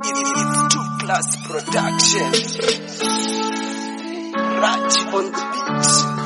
It's two plus production. Raj on the beat.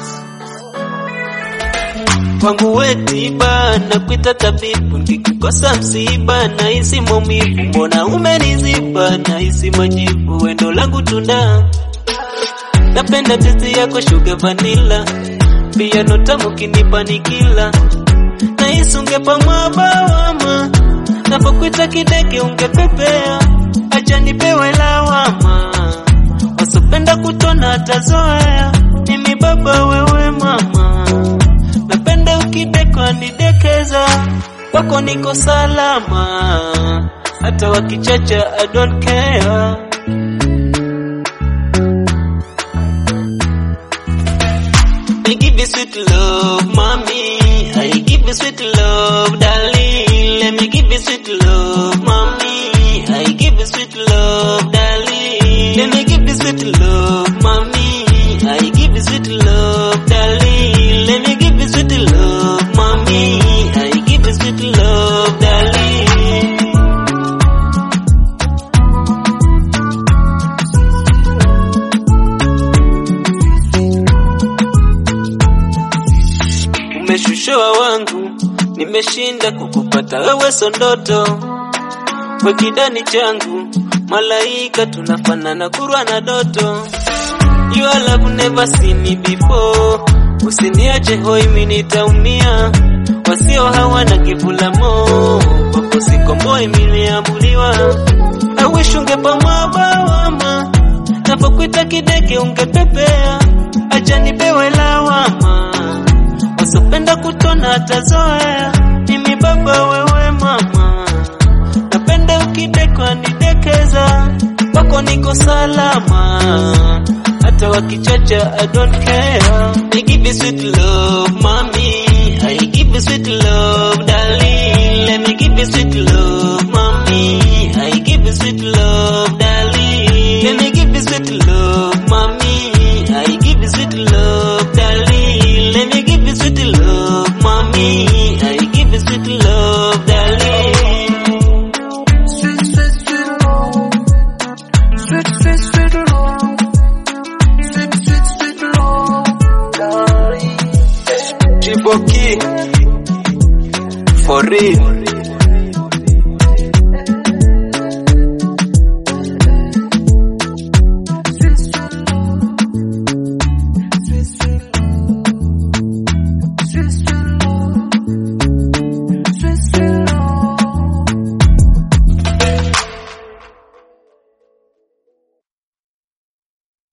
Kwangu we tiba na kuita tabibu, nikikukosa msiba na hisi maumivu, mbona umeniziba na hisi majibu, wendo langu tunda napenda tezi yako shuga vanila, pia notamu kinipa nikila na hisi ungepa mwabawama, napokuita kideke ungepepea, acha nipewe lawama, wasopenda kutona atazoea, mimi baba wewe mama napenda ukidekwa nidekeza, kwako niko salama, hata wakichacha I don't care. I give you sweet love, mommy. I give you sweet love, darling. Let me give you sweet love, mommy. I give you sweet love, darling. Let me give you sweet love, mommy. I give you sweet love, darling. Let me give you sweet love, mommy. I give you sweet love, darling. Umeshushoa wangu, nimeshinda kukupata wewe, sondoto kwa kidani changu, malaika tunafanana, kurwa na doto. Your love never seen me before, usiniache hoi, mimi nitaumia. Wasio hawana kivula mo, kwako sikomboi, nimeamuliwa. I wish ungepa mwabawama, napokuita kideke ungepepea, acha nipewe lawama wasopenda kutona atazoea, mimi baba wewe mama, napenda ukidekwa nidekeza, kwako niko salama, hata wakichacha I don't care. I give you sweet love mommy, I give you sweet love darling, let me give you sweet